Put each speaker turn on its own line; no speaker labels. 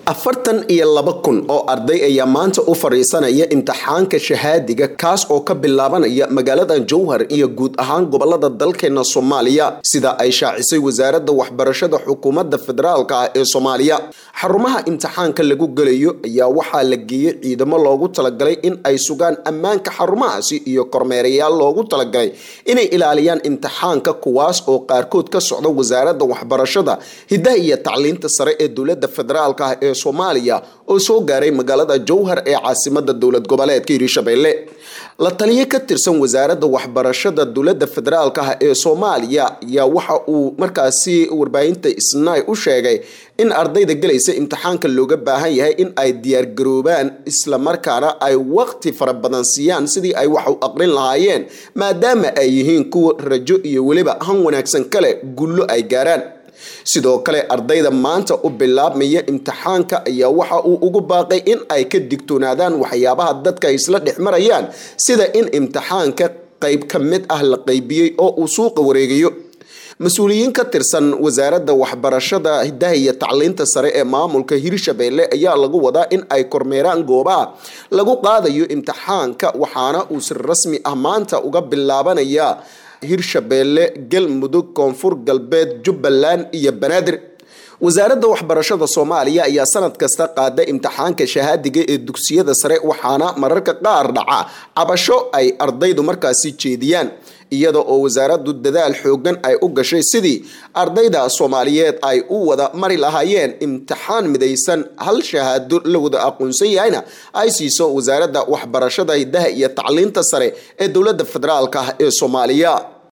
afartan iyo laba kun oo arday ayaa maanta u fadhiisanaya imtixaanka shahaadiga kaas oo ka bilaabanaya magaalada jowhar iyo guud ahaan gobolada dalkeena soomaaliya sida ay shaacisay wasaaradda waxbarashada xukuumadda federaalk ah ee soomaaliya xarumaha imtixaanka lagu gelayo ayaa waxaa la geeyey ciidamo loogu talagalay in ay sugaan ammaanka xarumahaasi iyo kormeerayaal loogu talagalay inay ilaaliyaan imtixaanka kuwaas oo qaarkood ka socda wasaaradda waxbarashada hidaha iyo tacliinta sare ee dowladda federaalk ah ee soomaaliya oo soo gaaray magaalada jowhar ee caasimada dowlad goboleedka hiirshabelle la taliyo ka tirsan wasaaradda waxbarashada dowladda federaalk ah ee soomaaliya ayaa waxa uu markaasi warbaahinta isnaay u sheegay in ardayda gelaysa imtixaanka looga baahan yahay in ay diyaargaroobaan islamarkaana ay waqti fara badan siiyaan sidii ay wax u aqrin lahaayeen maadaama ay yihiin kuwa rajo iyo weliba han wanaagsan kale gullo ay gaaraan sidoo kale ardayda maanta u bilaabmaya imtixaanka ayaa waxa uu ugu baaqay in ay ka digtoonaadaan waxyaabaha dadka ay isla dhex marayaan sida in imtixaanka qayb ka mid ah la qaybiyey oo uu suuqa wareegayo mas-uuliyiin ka tirsan wasaaradda waxbarashada hidaha iyo tacliinta sare ee maamulka hiirshabelle ayaa lagu wadaa in ay kormeeraan goobaha lagu qaadayo imtixaanka waxaana uu si rasmi ah maanta uga bilaabanaya hiirshabelle galmudug koonfur galbeed jubbaland iyo banaadir wasaaradda waxbarashada soomaaliya ayaa sanad kasta qaada imtixaanka shahaadiga ee dugsiyada sare waxaana mararka qaar dhaca cabasho ay ardaydu markaasi jeediyaan iyada oo wasaaraddu dadaal xoogan ay u gashay sidii ardayda soomaaliyeed ay u wada mari lahaayeen imtixaan midaysan hal shahaado la wada aqoonsan yahayna ay siiso wasaaradda waxbarashada hidaha iyo tacliinta sare ee dowladda federaalk ah ee soomaaliya